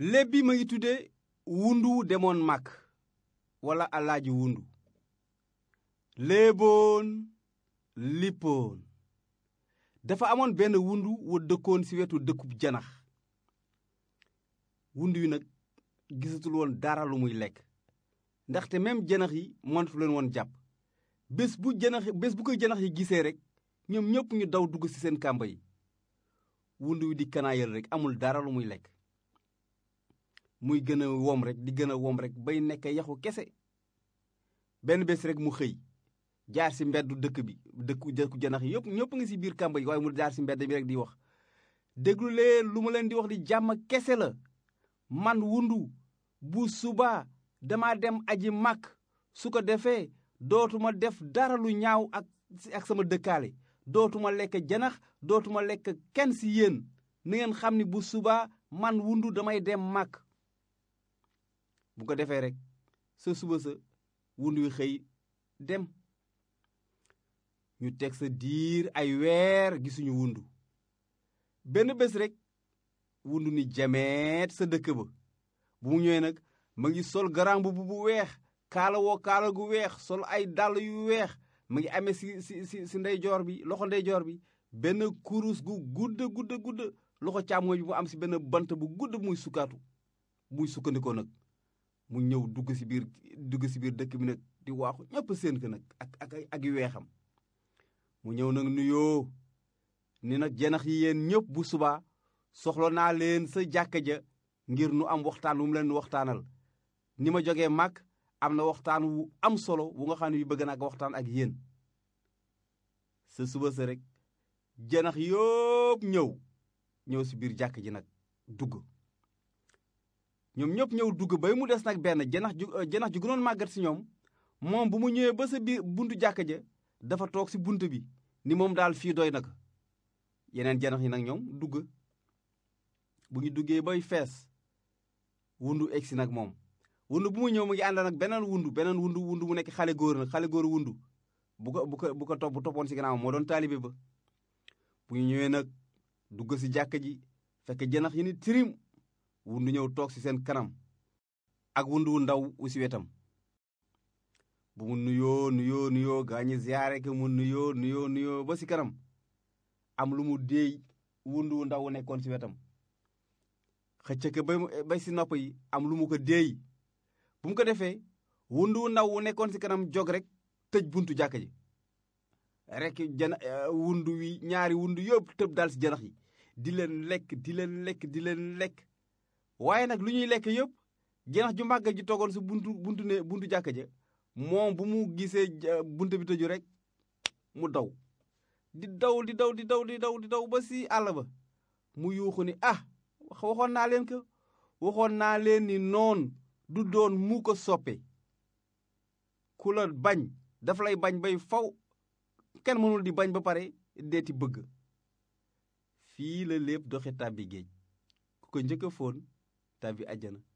léeb bi ma ngi tudde wundu demoon màkk wala alaaji wundu léeboon lippoon dafa amoon benn wundu wu dëkkoon ci wetu dëkkub janax wundu wi nag gisatul woon dara lu muy lekk ndaxte même janax yi mënatu leen woon jàpp bés bu janax bés bu ko janax yi gisee rek ñoom ñëpp ñu daw dugg ci seen kàmba yi wundu wi di kanaayal rek amul dara lu muy lekk muy gën a wom rek di gën a wom rek bay nekk yaxu kese benn bés rek mu xëy jaar ci mbeddu dëkk bi dëkku dëkku janax yi yëpp ñëpp nga ci biir kàmba yi waaye mu jaar ci mbedd bi rek di wax déglu leen lu ma leen di wax di jàmm kese la man wundu bu subaa dama dem aji màkk su ko defee dootuma def dara lu ñaaw ak ak sama dëkkaale dootuma lekk janax dootuma lekk kenn ci yéen na ngeen xam ni bu subaa man wundu damay dem màkk bu ko defee rek sa suba sa wundu wi xëy dem ñu teg sa diir ay weer gisuñu wundu benn bés rek wundu ni jameet sa dëkk ba bu mu ñëwee nag ma ngi sol garamb bu bu weex kaala woo kaala gu weex sol ay dàll yu weex ma ngi amee si si si si ndeyjoor bi loxo ndeyjoor bi benn kurus gu gudd gudd gudd loxo càmmooñ bi mu am si benn bant bu gudd muy sukkaatu muy sukkandikoo nag mu ñëw dugg si biir dugg si biir dëkk bi nag di waaxu ñëpp seen ko nag ak ak ak yu weexam mu ñëw nag nuyoo ni nag janax yi yéen ñëpp bu subaa soxla naa leen sa jàkka ja ngir nu am waxtaan wu mu leen waxtaanal ni ma jógee màgg am na waxtaan wu am solo wu nga xam ne yu bëgg naa ko waxtaan ak yéen sa suba sa rek janax yëpp ñëw ñëw si biir jàkk ji nag dugg ñoom ñëpp ñëw dugg bay mu des nag benn janax ju janax ju gënoon màggat si ñoom moom bu mu ñëwee ba sa biir buntu jàkk ja dafa toog si bunt bi ni moom daal fii doy na ko yeneen janax yi nag ñoom dugg bu ñu duggee bay fees wundu egsi nag moom wundu bu mu ñëw mu ngi ànd nag beneen wundu beneen wundu wundu mu nekk xale góor nag xale góor wundu bu ko bu ko bu ko topp bu toppoon si gannaaw moo doon taalibe ba bu ñu ñëwee nag dugg si jàkka ji fekk janax yi ni tirim wundu ñëw toog si seen kanam ak wundu wu ndaw wu si wetam bu mu nuyoo nuyoo nuyoo gaa ñi ziyaare ko mu nuyoo nuyoo nuyoo ba si kanam am lu mu déey wundu wu ndaw wu nekkoon si wetam xëcc ko bay bay si nopp yi am lu mu ko déey bu mu ko defee wundu wu ndaw wu nekkoon si kanam jog rek tëj buntu jàkka ji rek jana wundu wi ñaari wundu yëpp tëb dal si janax yi di leen lekk di leen lekk di leen lekk waaye nag lu ñuy lekk yëpp janax ju màgg ji toogoon si buntu buntu ne buntu jàkka ja moom bu mu gisee buntu bi tëju rek mu daw di daw di daw di daw di daw di daw ba si àll ba mu yuuxu ni ah waxoon naa leen ko waxoon naa leen ni noon du doon mu ko soppe ku la bañ dafa lay bañ bay faw kenn mënul di bañ ba pare deeti bëgg fii la lépp doxe tàbbi géej ku ko njëkk a foon tàbbi àjjana